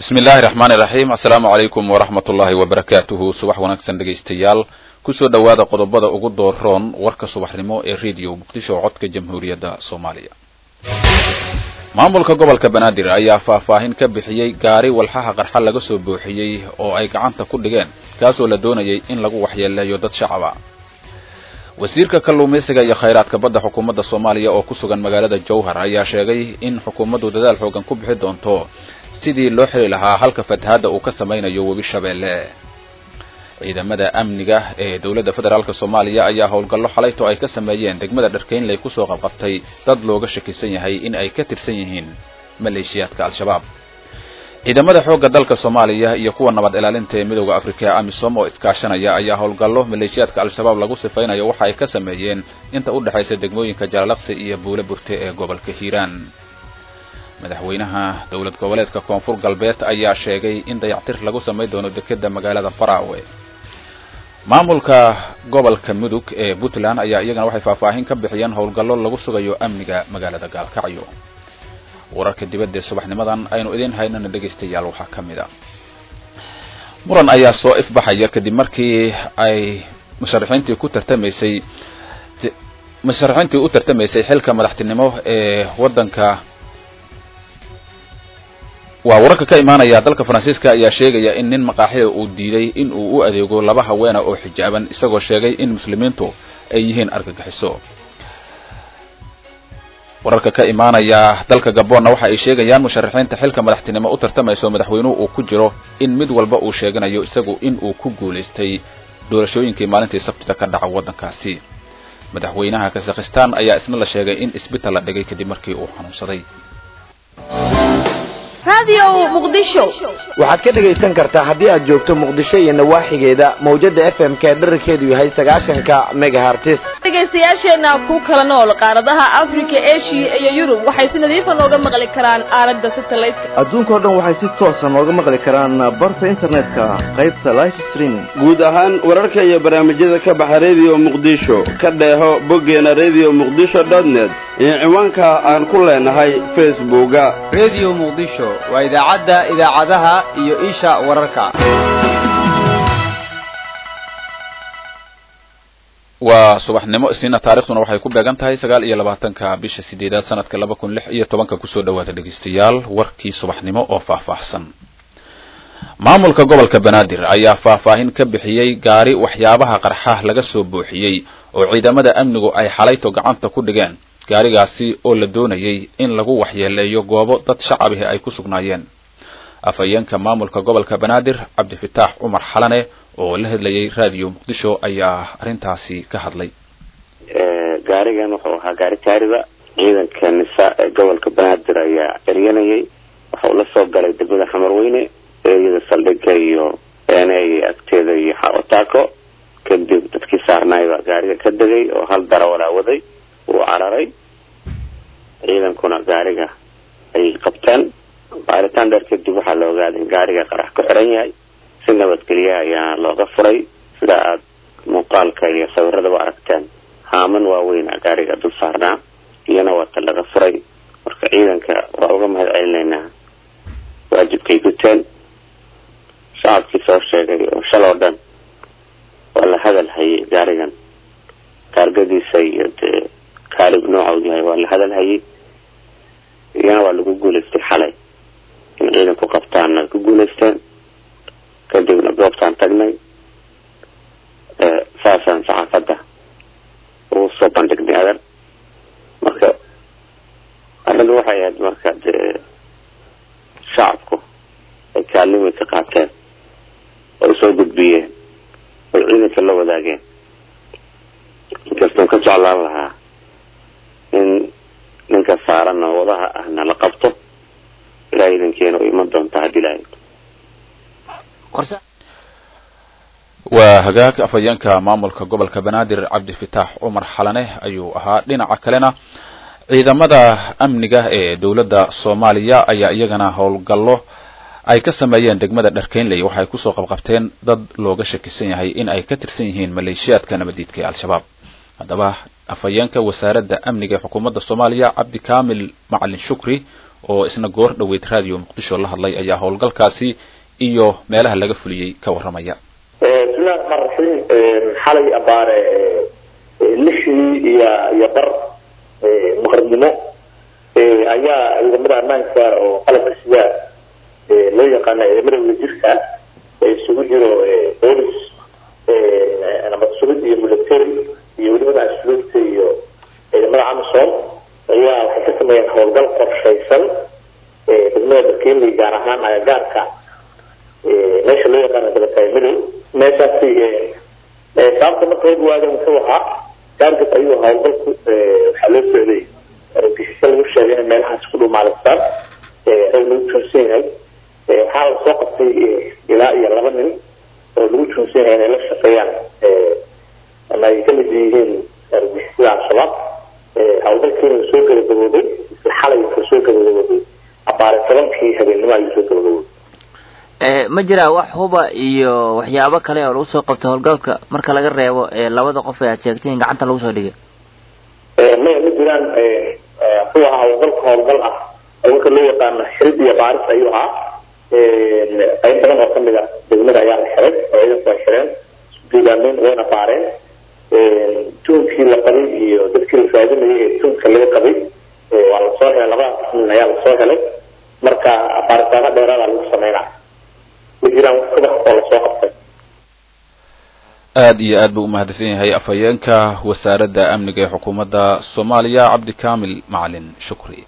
bismi illaahi raxmaani raxiim assalaamu calaykum waraxmat ullaahi wabarakaatuhu subax wanaagsan dhegaystayaal kusoo dhowaada qodobada ugu dooroon warka subaxnimo ee rediyo muqdisho codka jamhuuriyadda soomaaliya maamulka gobolka banaadir ayaa faahfaahin ka bixiyey gaari walxaha qarxa laga soo buuxiyey oo ay gacanta ku dhigeen kaasoo la doonayay in lagu waxyeeleeyo dad shacaba wasiirka kalluumaysiga iyo khayraadka badda xukuumadda soomaaliya oo ku sugan magaalada jowhar ayaa sheegay in xukuumaddu dadaal xoogan ku bixi doonto sidii loo xili lahaa halka fatahaadda uu ka samaynayo webi shabeelle ciidamada amniga ee dowladda federaalk soomaaliya ayaa howlgallo xalayto ay ka sameeyeen degmada dharkeynley kusoo qabqabtay dad looga shakisan yahay in ay ka tirsan yihiin maleeshiyaadka al-shabaab ciidamada xoogga dalka soomaaliya iyo kuwa nabad ilaalinta ee midooda afrika ee amisom oo iskaashanaya ayaa howlgallo maleeshiyaadka al-shabaab lagu sifaynayo waxa ay ka sameeyeen inta u dhexaysa degmooyinka jaalalaqsi iyo buule burte ee gobolka hiiraan madaxweynaha dowlad goboleedka koonfur galbeed ayaa sheegay in dayactir lagu samayn doono dekeda magaalada faraawe maamulka gobolka mudug ee puntland ayaa iyagana waxay faahfaahin ka bixiyeen howlgallo lagu sugayo amniga magaalada gaalkacyo wararka dibadda ee subaxnimadan aynu idiin haynana dhegaystayaal waxaa ka mid a muran ayaa soo ifbaxaya kadib markii ay musharaxiintii ku tartamaysay musharaxiintii u tartamaysay xilka madaxtinimo ee waddanka waa wararka ka imaanaya dalka faransiiska ayaa sheegaya in nin maqaaxida uu diiday in uu u adeego laba haweena oo xijaaban isagoo sheegay in muslimiintu ay yihiin argagixiso wararka ka imaanaya dalka gaboonna waxa ay sheegayaan musharaxiinta xilka madaxtinimo u tartamayso madaxweynuhu uu ku jiro in mid walba uu sheeganayo isagu in uu ku guulaystay doorashooyinkii maalintii sabtida ka dhaca waddankaasi madaxweynaha kazakhistan ayaa isna la sheegay in isbital la dhigay kadib markii uu xanuunsaday waxaad ka dhegaysan kartaa haddii aad joogto muqdisho iyo nawaaxigeeda mawjada f m ka dherarkeedu yahay sagaashanka megahartis dhegaystayaasheenna ku kala nool qaaradaha afrika eshiya iyo yurub waxay si nadiifa nooga maqli karaan aalada satelliteka adduunkao dhan waxay si toosa nooga maqli karaan barta internetka qaybta life streaming guud ahaan wararka iyo barnaamijyada ka baxa redio muqdisho ka dheeho boggeena redio muqdisho net iyo ciwaanka aan ku leenahay facebooka redio muqdisho waa idaacadda idaacadaha iyo isha wararka waa subaxnimo isniina taarikhduna waxay ku beegan tahay sagaal iyo labaatanka bisha sideedaad sanadka laba kun lix iyo tobanka kusoo dhawaada dhegaystayaal warkii subaxnimo oo faahfaahsan maamulka gobolka banaadir ayaa faahfaahin ka bixiyey gaari waxyaabaha qarxa laga soo buuxiyey oo ciidamada amnigu ay xalayto gacanta ku dhigeen gaarigaasi oo la doonayay in lagu waxyeeleeyo goobo dad shacabihi ay ku sugnaayeen afhayeenka maamulka gobolka banaadir cabdifitaax cumar xalane oo la hadlayay raadiyo muqdisho ayaa arrintaasi ka hadlay gaarigan wuxuu ahaa gaari taariba ciidanka nisa ee gobolka banaadir ayaa eryanayay waxau la soo galay degmada xamarweyne eeyada saldhigga iyo eeney agteeda iyo xaotaako kadib dadkii saarnaay baa gaariga ka degay oo hal darawalaa waday wuu cararay ciidankuna gaariga ayay qabteen baaritaan dheer kadib waxaa la ogaaday in gaariga qarax ku xiran yahay si nabadgelya ayaa looga furay sida aada muuqaalka iyo sawiradaba aragteen haaman waaweyn a gaariga dul saarnaa iyana waata laga furay marka ciidanka waa uga mahad celinaynaa waajibkay guteen shacabkii soo sheegay oo shal oo dhan waa la hadal hayay gaarigan taargadiisa iyo dee kaalib nooca yahay waa la hadal hayay iyana waa lagu guulaystay xalay in ciidanku qabtaanna ku guulaysteen kadibna goobtaan tagnay saasaan saxaafadda ugu soo bandhignay adan marka arrintu waxay ahayd marka dee shacabku ay kaallimay ka qaateen oo soo gudbiyeen oy ciidanka la wadaageen inkastoon ka jeclaan lahaa in ninka saaran oo wadaha ahna la qabto ilaa ciidankeena u iman doonta haddii lahayd waa hagaag afhayeenka maamulka gobolka banaadir cabdifitaax cumar xalane ayuu ahaa dhinaca kalena ciidamada amniga ee dowladda soomaaliya ayaa iyagana howlgallo ay ka sameeyeen degmada dharkeynley waxay kusoo qabqabteen dad looga shakisan yahay in ay ka tirsan yihiin maleeshiyaadka nabadiidka ee al-shabaab haddaba afhayeenka wasaaradda amniga ee xukuumadda soomaaliya cabdi kamil macalin shukri oo isna goor dhoweyd radio muqdisho la hadlay ayaa howlgalkaasi iyo meelaha laga fuliyey ka warramaya bismillahi raxmaan raxiim xalay abaare lixdii iyo iyo bar maqribnimo ayaa ciidamada ammaanka oo qalabka sida loo yaqaana ciidamada wadajirka ee isugu jiro boolis nabad sugid iyo military iyo welibada asluubta iyo ciidamada amisom ayaa waxay ka sameeyeen howlgal qorshaysan degmada barkeli gaar ahaan agagaarka meesha loo yaqaano dabataay midow meeshaasi sababta marka hor waadan wuxuu ahaa gaargab ayuu howlgalku waxaa loo socday argagixisyo lagu sheegay inay meelahaas ku dhumaalistaan rag lagu joonsan yahay waxaa la soo qabtay ilaa iyo laba nin oo lagu joonsan yahay inay la shaqeeyaan ama ay kamid yihiin argagixisada al-shabaab howlgalkiina soo gabagabooday isla xalay wuxuu soo gabagabooday abaare tobankii habeennimo ayuu soo gabagabooday ma jiraa wax huba iyo waxyaabo kale oo lagu soo qabto howlgalka marka laga reebo labada qof ee aad sheegtay in gacanta lagu soo dhigay maya ma jiraan wuxuu ahaa howlgalka howlgal ah howlgalka loo yaqaano xirid iyo baaris ayuu ahaa qayb badan oo kamid a degmada ayaa la xiray oo ciidanku ay xireen isudugaameyn wayna baareen tuunkii la qabay iyo dadkii la raadinayay ee tuunka laga qabay waa lasoo helay labadaas nin ayaa lasoo helay marka baaritaano dheeraada lagu sameynaa ma jiraan wax subax oo lasoo qabtay aada iyo aad buu umahadsan yahay afhayeenka wasaaradda amniga ee xukuumadda soomaaliya cabdikamil macalin shukri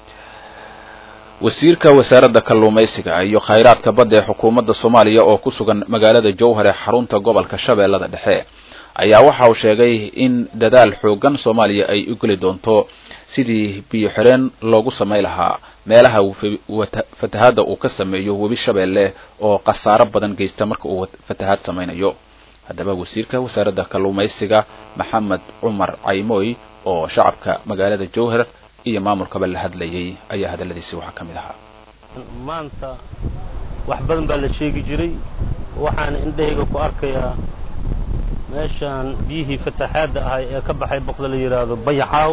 wasiirka wasaaradda kalluumaysiga iyo khayraadka badda ee xukuumadda soomaaliya oo ku sugan magaalada jowhar ee xarunta gobolka shabeellada dhexe ayaa waxa uu sheegay in dadaal xoogan soomaaliya ay u geli doonto sidii biyo xireen loogu samay lahaa meelaha fatahaadda uu ka sameeyo webi shabeelle oo khasaaro badan geysta marka uu fatahaad samaynayo haddaba wasiirka wasaaradda kalluumaysiga maxamed cumar caymooy oo shacabka magaalada jowhar iyo maamulkaba la hadlayay ayaa hadalladiisi waxaa ka mid ahaa maanta wax badan baa la sheegi jiray waxaan indhahayga ku arkayaa meeshaan biyihii fataxaadda ahay ee ka baxay boqda la yidhaahdo bayaxaaw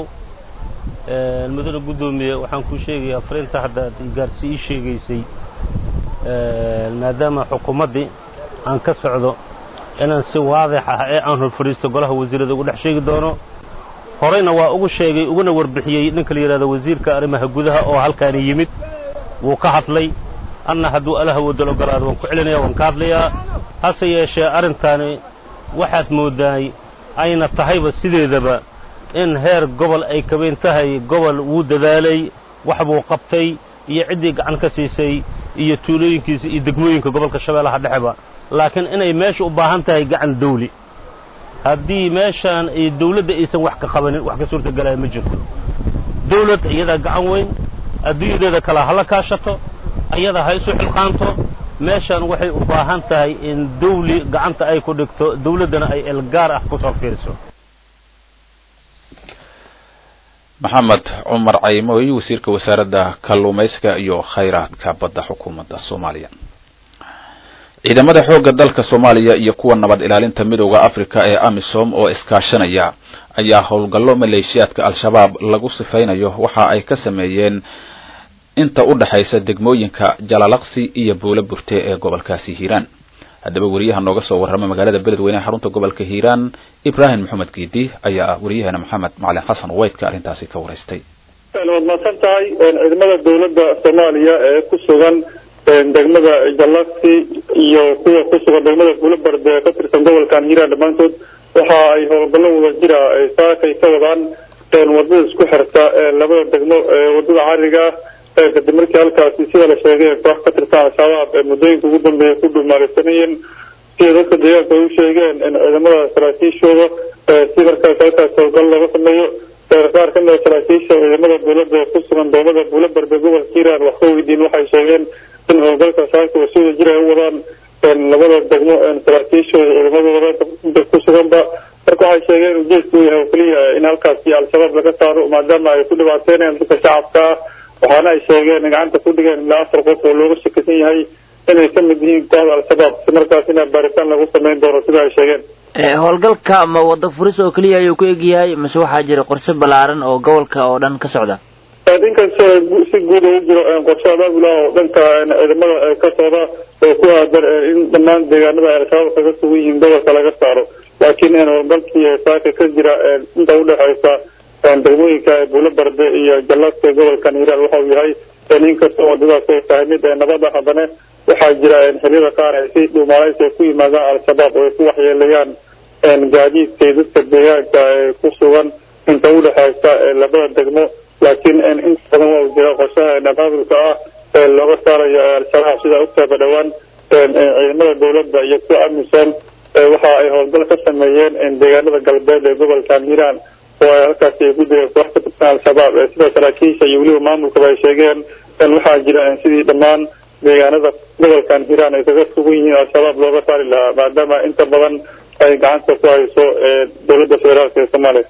mudane guddoomiye waxaan kuu sheegayaa fariinta hadda ad gaarsi ii sheegaysay maadaama xukuumaddii aan ka socdo inaan si waadix ah ee aan hor fadhiisto golaha wasiirada ugu dhex sheegi doono horeyna waa ugu sheegay uguna warbixiyey ninka la yidhahdo wasiirka arrimaha gudaha oo halkaani yimid wuu ka hadlay anna hadduu alaha wadal ogolaado waan ku celinaya waan ka hadlayaa hase yeeshee arrintaani waxaad moodaay ayna tahayba sideedaba in heer gobol ay kabayn tahay gobol wuu dadaalay wax buu qabtay iyo ciddii gacan ka siisay iyo tuulooyinkiisa iyo degmooyinka gobolka shabeellaha dhexeba laakiin inay meesha u baahan tahay gacan dawli haddii meeshaan ay dawladda aysan wax ka qabanin wax ka suurtagalaya ma jirto dawlad iyadaa gacan weyn adduunyadeeda kale hala kaashato iyada ha isu xilqaanto meeshaan waxay u baahan tahay in dawli gacanta ay ku dhigto dawladdana ay elgaar ah ku soo fiiriso maxamed cumar caymooy wasiirka wasaaradda kalluumaysiga iyo khayraadka badda xukuumadda soomaaliya ciidamada xoogga dalka soomaaliya iyo kuwa nabad ilaalinta midooda africa ee amisom oo iskaashanaya ayaa howlgallo maleeshiyaadka al-shabaab lagu sifaynayo waxa ay ka sameeyeen inta u dhexaysa degmooyinka jalalaqsi iyo buulo burte ee gobolkaasi hiiraan haddaba wariyaha nooga soo warrama magaalada beledweyne xarunta gobolka hiiraan ibraahim maxamed geedi ayaa wariyaheena maxamed macalin xasan weydka arrintaasi ka waraystay waad mahadsan tahay ciidamada dawladda soomaaliya ee ku sugan degmada jalaksi iyo kuwa ku sugan degmada buulabard ee ka tirsan gobolkan hiiraan dhammaantood waxa ay howlgallo wada jira saakay ka wadaan wadada isku xirta labada degmo wadada cariga kadib markii halkaasi sida la sheegay koox ka tirsan al-shabaab ee muddooyinka ugu dambeeya ku dhumaalaysanayeen sida dadka deegaanka ay u sheegeen in ciidamada saraakiishooda si markaas halkaas howlgal looga sameeyo qaar ka mida saraakiisha ciidamada dawladda ku sugan degmada buulabarde gobolka hiiraan wax ka weydiin waxay sheegeen in howlgalka saaka oo sida jira ay u wadaan labada degmo saraakiishooda ciidamadooda ku suganba marka waxay sheegeen ujeedku yahay oo keliya in halkaasi al-shabaab laga saaro maadaama ay ku dhibaateynayaan dadka shacabka ah waxaana ay sheegeen gacanta ku dhigeen ilaa afar qof oo looga shakisan yahay inay ka mid yihiin kooxda al-shabaab si markaasina baaritaan lagu samayn doono sida ay sheegeen howlgalka ma wada furis oo keliya ayuu ku egyahay mase waxaa jira qorse ballaaran oo gobolka oo dhan ka socda inkastoo si guud ugu jiro qorshe abaabula oo dhanka ciidamada ka socda oo ku aadan in dhammaan deegaanada al-shabaab kaga sugan yihiin gobolka laga saaro laakiin howlgalkii saaka ka jira inta udhexeysa degmooyinka buulo barde iyo jallaadka gobolka hiiraan waxa uu yahay inkastoo wadadaas ay tahay mid nabada haddana waxaa jira xiliyada qaar ay si dhuumaaleysi ay ku yimaadaan al-shabaab oo ay ku waxyeelayaan gaadiidka iyo dadka deegaanka ee ku sugan inta udhexeysa labada degmo laakiin inta badan waa uu jira qorshaha abaabulka ah ee looga saarayo al-shabaab sida ogtaaba dhowaan ciidamada dowladda iyo kuwa amisom waxa ay howlgal ka sameeyeen deegaanada galbeed ee gobolka hiiraan oo ay halkaasi ay ku direen koox ka tirsan al-shabaab sida saraakiisha iyo weliba maamulkaba ay sheegeen waxaa jira sidii dhammaan deegaanada gobolkan hiiraan ay kaga sugan yihiin al-shabaab looga saari lahaa maadaama inta badan ay gacanta ku hayso dowladda federaalka ee soomaaliya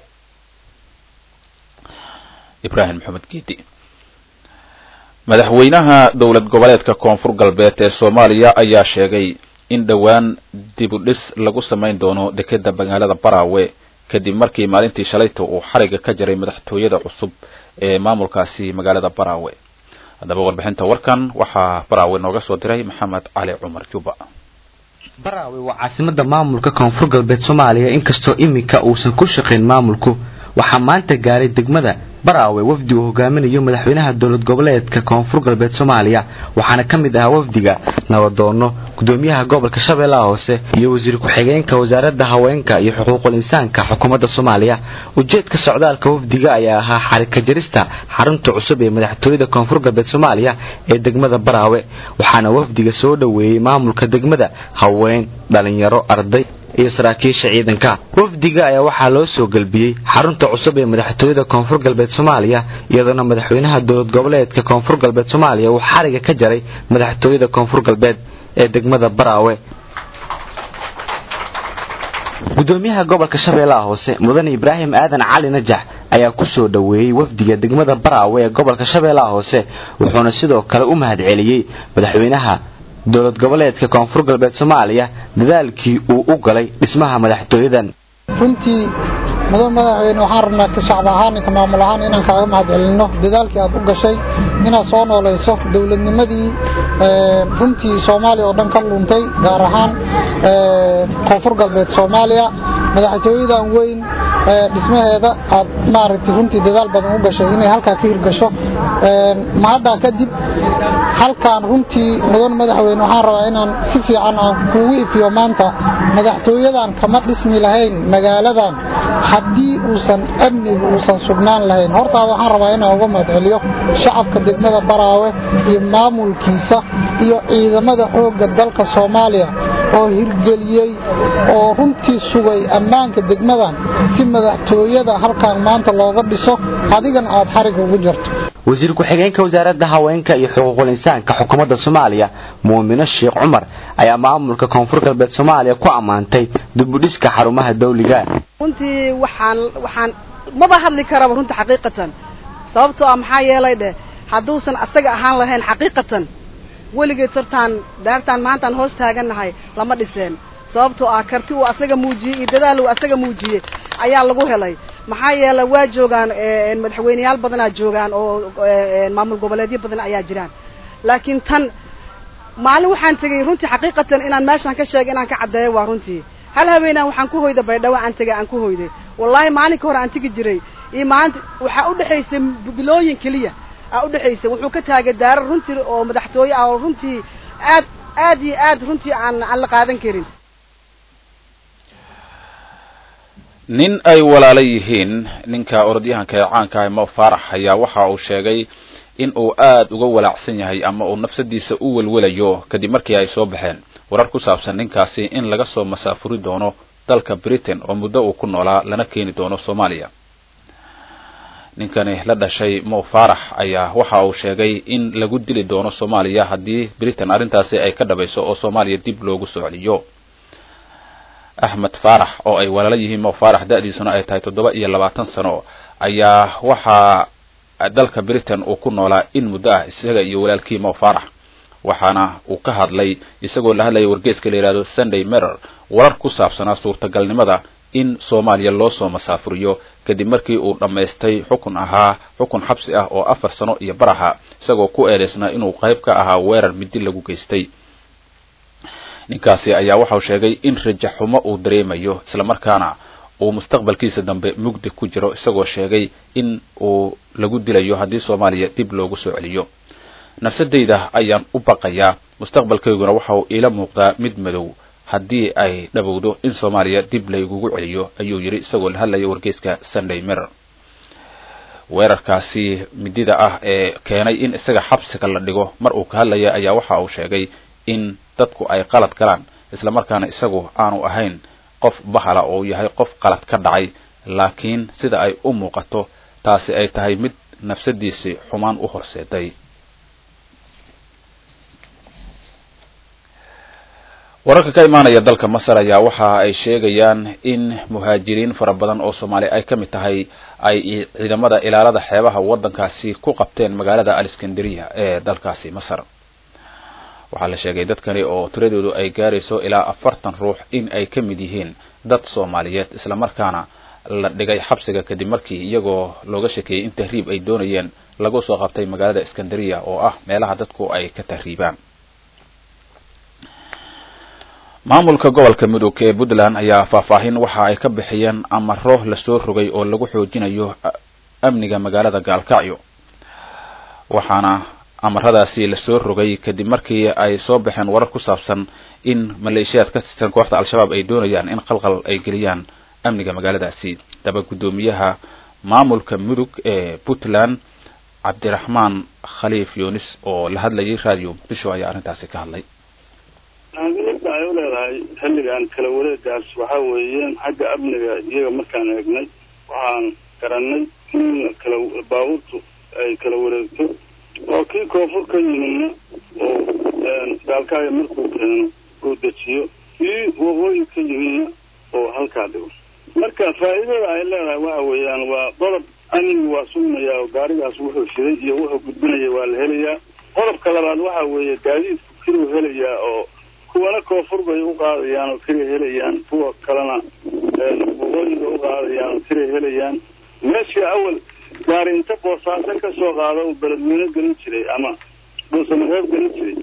ibrahim maxamed geedi madaxweynaha dowlad goboleedka koonfur galbeed ee soomaaliya ayaa sheegay in dhowaan dib u dhis lagu samayn doono dekeda magaalada baraawe kadib markii maalintii shalayta uu xariga ka jaray madaxtooyada cusub ee maamulkaasi magaalada baraawe haddaba warbixinta warkan waxaa baraawe nooga soo diray maxamed cali cumar juba baraawe waa caasimada maamulka koonfur galbeed soomaaliya inkastoo iminka uusan ku shaqayn maamulku waxaa maanta gaaray degmada baraawe wafdi uu hogaaminayo madaxweynaha dowlad goboleedka koonfur galbeed soomaaliya waxaana ka mid ahaa wafdiga nabadoono gudoomiyaha gobolka shabeellaha hoose iyo wasiir ku-xigeenka wasaaradda haweenka iyo xuquuqul insaanka xukuumadda soomaaliya ujeedka socdaalka wafdiga ayaa ahaa xarika jarista xarunta cusub ee madaxtooyada koonfur galbeed soomaaliya ee degmada baraawe waxaana wafdiga soo dhoweeyey maamulka degmada haween dhalinyaro arday iyo saraakiisha ciidanka wafdiga ayaa waxaa loo soo gelbiyey xarunta cusub ee madaxtooyada koonfur galbeed soomaaliya iyadoona madaxweynaha dowlad goboleedka koonfur galbeed soomaaliya uu xariga ka jaray madaxtooyada koonfur galbeed ee degmada baraawe gudoomiyaha gobolka shabeellaha hoose mudane ibraahim aadan cali najax ayaa ku soo dhoweeyey wafdiga degmada baraawe ee gobolka shabeellaha hoose wuxuuna sidoo kale u mahadceliyey madaxweynaha dowlad goboleedka koonfur galbeed soomaaliya dadaalkii uu u galay dhismaha madaxtooyadan runtii mudan madaxweyne waxaan rabnaa ka shacab ahaan ka maamul ahaan inaan kaaga mahadcelinno dadaalkii aad u gashay inaad soo noolayso dowladnimadii runtii soomaaliya oo dhan ka luntay gaar ahaan koonfur galbeed soomaaliya madaxtooyadan weyn dhismaheeda aad maaragtay runtii dadaal badan u gashay inay halkaa ka hirgasho mahaddaa kadib halkaan runtii mudan madaxweyne waxaan rabaa inaan si fiican aan kuugu ifiyo maanta madaxtooyadan kama dhismi lahayn magaaladan haddii uusan amnigu uusan sugnaan lahayn hortaada waxaan rabaa inaan uga mahadceliyo shacabka degmada baraawe iyo maamulkiisa iyo ciidamada xoogga dalka soomaaliya oo hirgeliyey oo runtii sugay ammaanka degmadan si madaxtooyada halkaan maanta looga dhiso adigana aad xariga ugu jarto wasiir ku-xigeenka wasaaradda haweenka iyo xuquuqul insaanka xukuumadda soomaaliya muumino sheekh cumar ayaa maamulka koonfur galbeed soomaaliya ku ammaantay dibudhiska xarumaha dawliga runtii waxaan waxaan maba hadli karaba runta xaqiiqatan sababtoo ah maxaa yeelay dheh hadduusan asaga ahaan lahayn xaqiiqatan weligeed sartaan daartaan maantaan hoos taagannahay lama dhiseen sababtoo ah karti uu asaga muujiyey iyo dadaal uu asaga muujiyey ayaa lagu helay maxaa yeelay waa joogaan madaxweyneyaal badanaa joogaan oo maamul goboleedyo badan ayaa jiraan laakiin tan maalin waxaan tegey runtii xaqiiqatan inaan meeshaan ka sheegay inaan ka caddeeyo waa runtii hal haweenaan waxaan ku hoyda baydhawo aan tegay aan ku hoyday wallaahi maalinka hore aan tegi jiray iyo maalinta waxaa udhexaysay bilooyin keliya aa udhexaysay wuxuu ka taagay daarar runtii oo madaxtooye ah oo runtii aad aad iyo aad runtii aan aan la qaadan karin nin ay walaalo yihiin ninka orodyahanka ee caanka ah mo faarax ayaa waxa uu sheegay in uu aad uga walaacsan yahay ama uu nafsadiisa u welwelayo kadib markii ay soo baxeen warar ku saabsan ninkaasi in laga soo masaafuri doono dalka britain oo muddo uu ku noolaa lana keeni doono soomaaliya ninkani la dhashay mo faarax ayaa waxa uu sheegay in lagu dili doono soomaaliya haddii britain arrintaasi ay ka dhabayso oo soomaaliya dib loogu soo celiyo axmed faarax oo ay walaalo yihiin mo faarax da-diisuna ay tahay toddoba iyo labaatan sano ayaa waxaa dalka britain uu ku noolaa in muddo ah isaga iyo walaalkii mo faarax waxaana uu ka hadlay isagoo la hadlaya wargeeska la yidhahdo sunday mirror warar ku saabsanaa suurtagalnimada in soomaaliya loo soo masaafuriyo kadib markii uu dhammaystay xukun ahaa xukun xabsi ah oo afar sano iyo baraha isagoo ku eedaysnaa inuu qayb ka ahaa weerar midi lagu geystay ninkaasi ayaa waxau sheegay in rajaxumo uu dareemayo islamarkaana uu mustaqbalkiisa dambe mugdi ku jiro isagoo sheegay in uu lagu dilayo haddii soomaaliya dib loogu soo celiyo nafsadayda ayaan u baqayaa mustaqbalkayguna waxa uu iila muuqdaa mid madow haddii ay dhabowdo in soomaaliya dib laygugu celiyo ayuu yidhi isagoo la hadlaya wargeyska sunday mirror weerarkaasi midida ah ee keenay in isaga xabsiga la dhigo mar uu ka hadlaya ayaa waxa uu sheegay in dadku ay qalad galaan islamarkaana isagu aanu ahayn qof bahala oo yahay qof qalad ka dhacay laakiin sida ay u muuqato taasi ay tahay mid nafsadiisii xumaan u horseeday wararka ka imaanaya dalka masar ayaa waxa ay sheegayaan in muhaajiriin fara badan oo soomaali ay ka mid tahay ay ciidamada ilaalada xeebaha waddankaasi ku qabteen magaalada aleskandariya ee dalkaasi masar waxaa la sheegay dadkani oo tiradoodu ay gaarayso ilaa afartan ruux in ay ka mid yihiin dad soomaaliyeed islamarkaana la dhigay xabsiga kadib markii iyagoo looga shekeeyey in tahriib ay doonayeen lagu soo qabtay magaalada iskandariya oo ah meelaha dadku ay ka tahriibaan maamulka gobolka mudug ee puntland ayaa faahfaahin waxa ay ka bixiyeen amaro lasoo rogay oo lagu xoojinayo amniga magaalada gaalkacyo waxaana amaradaasi lasoo rogay kadib markii ay soo baxeen warar ku saabsan in maleeshiyaad ka tirsan kooxda al-shabaab ay doonayaan in qalqal ay geliyaan amniga magaaladaasi daba guddoomiyaha maamulka mudug ee puntland cabdiraxmaan khaliif yunis oo la hadlayay radio muqdisho ayaa arrintaasi ka hadlay ahmiyadda ay u leedahay xilligan kala wareegaas waxaa weeyeen xagga amniga iyaga markaan eegnay waxaan garanay in kala baabuurtu ay kala wareegto oo kii koonfur ka yimidna oo gaalkaaga markuu keeno uu dejiyo kii waqooyi ka yimidna oo halkaa dhigo marka faa'iidada ay leedahay waxa weeyaan waa qodob amnigu waa sugnayaa oo gaarigaas wuxuu shiday iyo wuxuu gudbinaya waa la helayaa qodobka labaad waxa weeye gaadiidku kiruu helayaa oo kuwana koonfur bay u qaadayaan oo kiray helayaan kuwa kalena waqooyiga u qaadayaan oo kiray helayaan meeshii awal gaari inta boosaaso ka soo qaado uu beledweyne gelin jiray ama dhuusamareeb gelin jiray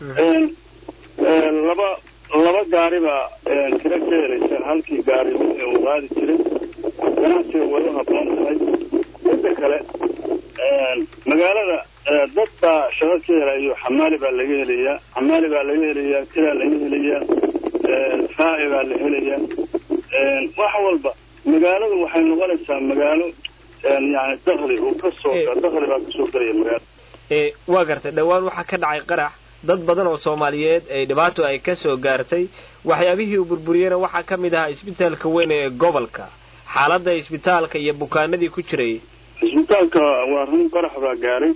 laba laba gaari baa kira ka helaysa halkii gaari uu qaadi jiray ganacsiga way u habboon tahay midda kale magaalada dad baa shaqo ka helayo xamaali baa laga helayaa xamaali baa laga helayaa kiraa laga helayaa raaci baa la helayaa wax walba magaaladu waxay noqonaysaa magaalo yani dakli uu kasoo dakli baa kasoo gelaya magaalada waa gartay dhowaan waxaa ka dhacay qarax dad badan oo soomaaliyeed ay dhibaato ay ka soo gaartay waxyaabihii uu burburiyeyna waxaa ka mid ahaa isbitaalka weyn ee gobolka xaaladda isbitaalka iyo bukaanadii ku jiray isbitaalka waa run qarax baa gaaray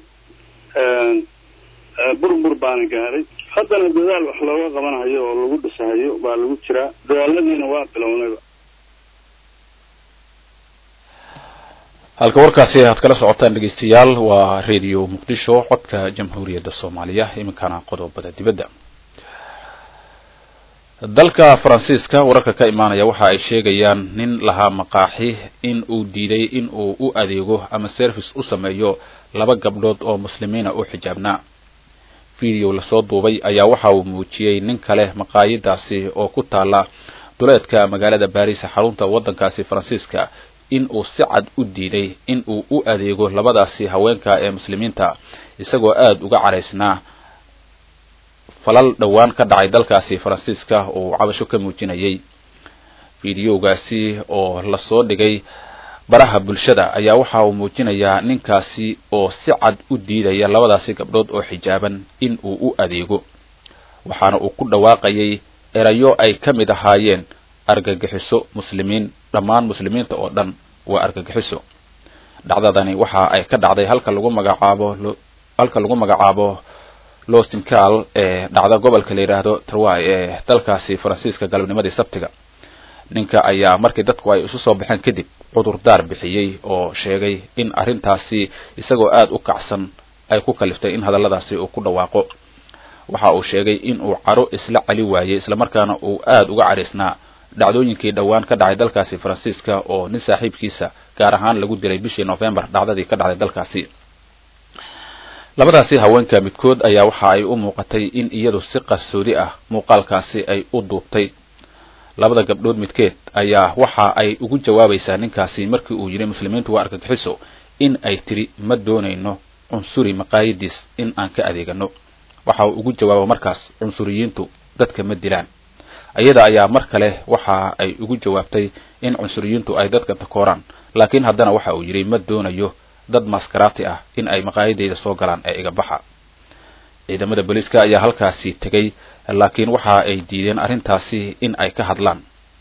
burbur baana gaaray haddana dadaal wax looga qabanayo oo lagu dhisahayo baa lagu jiraa dadaaladiina waa bilownayba halka warkaasi aad kala socotaan dhegeystayaal waa radio muqdisho codka jamhuuriyadda soomaaliya iminkana qodobada dibadda dalka faransiiska wararka ka imaanaya waxa ay sheegayaan nin lahaa maqaaxi in uu diiday in uu u adeego ama service u sameeyo laba gabdhood oo muslimiina oo xijaabnaa video lasoo duubay ayaa waxa uu muujiyey nin kale maqaayadaasi oo ku taala duleedka magaalada baris xarunta waddankaasi faransiiska in uu si cad u diiday in uu u adeego labadaasi haweenka ee muslimiinta isagoo aada uga caraysnaa falal dhowaan ka dhacay dalkaasi faransiiska oo cabasho ka muujinayay fideogaasi oo lasoo dhigay baraha bulshada ayaa waxa uu muujinayaa ninkaasi oo si cad u diidaya labadaasi gabdhood oo xijaaban in uu u adeego waxaana uu ku dhawaaqayay erayo ay ka mid ahaayeen argagixiso muslimiin dhammaan muslimiinta oo dhan waa argagixiso dhacdadani waxa ay ka dhacday halka lagu magacaabo halka lagu magacaabo lostincal ee dhacda gobolka la yidhaahdo tarway ee dalkaasi faransiiska galabnimadii sabtiga ninka ayaa markii dadku ay isu soo baxeen kadib cudurdaar bixiyey oo sheegay in arrintaasi isagoo aada u kacsan ay ku kaliftay in hadalladaasi uu ku dhawaaqo waxa uu sheegay in uu caro isla cali waayey islamarkaana uu aada uga cadhaysnaa dhacdooyinkii dhowaan ka dhacay dalkaasi faransiiska oo nin saaxiibkiisa gaar ahaan lagu dilay bishii novembar dhacdadii ka dhacday dalkaasi labadaasi haweenka midkood ayaa waxa ay u muuqatay in iyadu si qarsoodi ah muuqaalkaasi ay u duubtay labada gabdhood midkeed ayaa waxa ay ugu jawaabaysaa ninkaasi markii uu yidhi muslimiintu waa argagixiso in ay tiri ma doonayno cunsuri maqaayadiis in aan ka adeegano waxa uu ugu jawaabo markaas cunsuriyiintu dadka ma dilaan iyada ayaa mar kale waxa ay ugu jawaabtay in cunsuriyiintu ay dadka takooraan laakiin haddana waxa uu yidhi ma doonayo dad maskaraati ah in ay maqaayadeyda soo galaan ee iga baxa ciidamada booliiska ayaa halkaasi tegay laakiin waxa ay diideen arrintaasi in ay ka hadlaan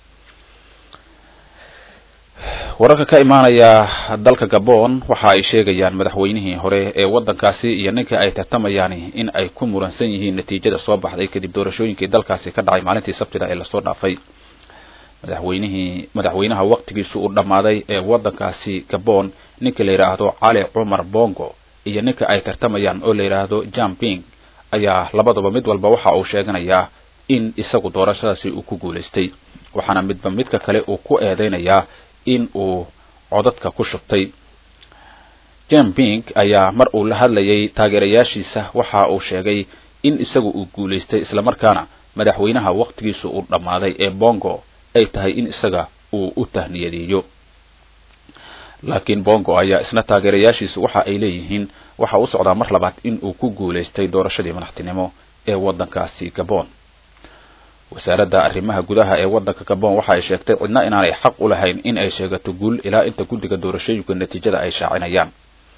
wararka ka imaanaya dalka gabon waxa ay sheegayaan madaxweynihii hore ee waddankaasi iyo ninka ay tartamayaan in ay ku muransan yihiin natiijada soo baxday kadib doorashooyinkii dalkaasi ka dhacay maalintii sabtida ee lasoo dhaafay madaxweynihii madaxweynaha waqtigiisu uu dhammaaday ee waddankaasi gabon ninka la yidhaahdo cali cumar bongo iyo ninka ay tartamayaan oo la yidhaahdo jamping ayaa labadaba mid walba waxa uu sheeganayaa in isagu doorashadaasi uu ku guulaystay waxaana midba midka kale uu ku eedeynayaa in uu codadka ku shubtay jamping ayaa mar uu la hadlayay taageerayaashiisa waxa uu sheegay in isagu uu guulaystay islamarkaana madaxweynaha waqtigiisu uu dhammaaday ee bongo ay tahay in isaga uu u tahniyadeeyo laakiin bongo ayaa isna taageerayaashiisu waxa ay leeyihiin waxa u socdaa mar labaad in uu ku guulaystay doorashadii madaxtinimo ee waddankaasi gabon wasaaradda arrimaha gudaha ee waddanka gabon waxa ay sheegtay cidna inaanay xaq u lahayn in ay sheegato guul ilaa inta guddiga doorashooyinka natiijada ay shaacinayaan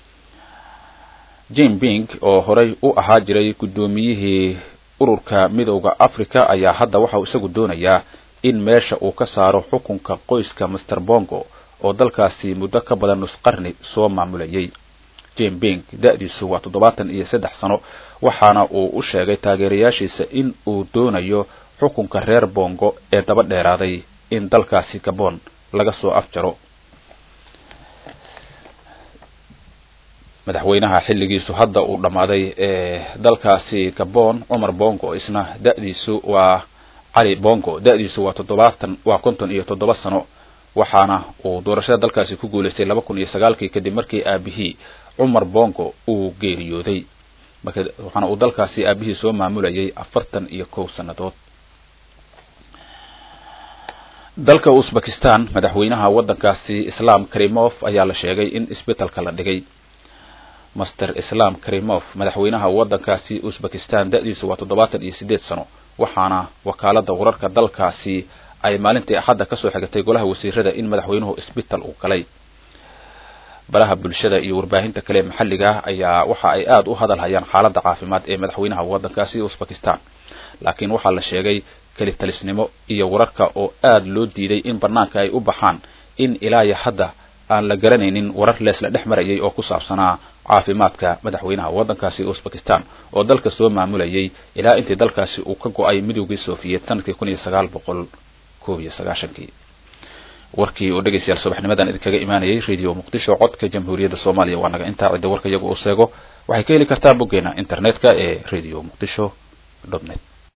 jim bing oo horey u ahaa jiray guddoomiyihii ururka midowda africa ayaa hadda waxa uu isagu doonayaa in meesha uu ka saaro xukunka qoyska master bongo oo dalkaasi muddo ka badan nus qarni soo maamulayay jim bing da-diisu waa toddobaatan iyo saddex sano waxaana uu u sheegay taageerayaashiisa in uu doonayo xukunka reer bongo ee daba dheeraaday in dalkaasi gabon laga soo afjaro madaxweynaha xilligiisu hadda uu dhammaaday ee dalkaasi gabon cumar bongo isna da-diisu waa cali bongo da-diisu waa toddobaatan waa konton iyo toddoba sano waxaana uu doorashada dalkaasi ku guulaystay laba kun iyo sagaalkii kadib markii aabihii cumar bongo uu geeriyooday marka waxaana uu dalkaasi aabihii soo maamulayay afartan iyo kow sannadood dalka uzbekistan madaxweynaha waddankaasi islam karimov ayaa la sheegay in isbetelka la dhigay master islam karimov madaxweynaha waddankaasi uzbekistan da-diisu waa toddobaatan iyo siddeed sano waxaana wakaalada wararka dalkaasi ay maalintii axadda kasoo xigatay golaha wasiirada in madaxweynuhu isbital uu galay balaha bulshada iyo warbaahinta kale maxalliga ah ayaa waxa ay aada u hadal hayaan xaaladda caafimaad ee madaxweynaha waddankaasi uzbekistan laakiin waxaa la sheegay keli talisnimo iyo wararka oo aada loo diiday in banaanka ay u baxaan in ilaayo hadda aan la garanaynin warar leesla dhex marayay oo ku saabsanaa caafimaadka madaxweynaha waddankaasi uzbekistan oo dalka soo maamulayay ilaa intii dalkaasi uu ka go-ay midoogii sofiyeed sanadkii kun iyo sagaal boqol koob iyo sagaashankii warkii oo dhegaystayaal subaxnimadan idinkaga imaanayay radio muqdisho codka jamhuuriyadda soomaaliya waa naga intaa cidda warka iyagu uu seego waxay ka heli kartaa boggeena internetka ee radio muqdisho dot net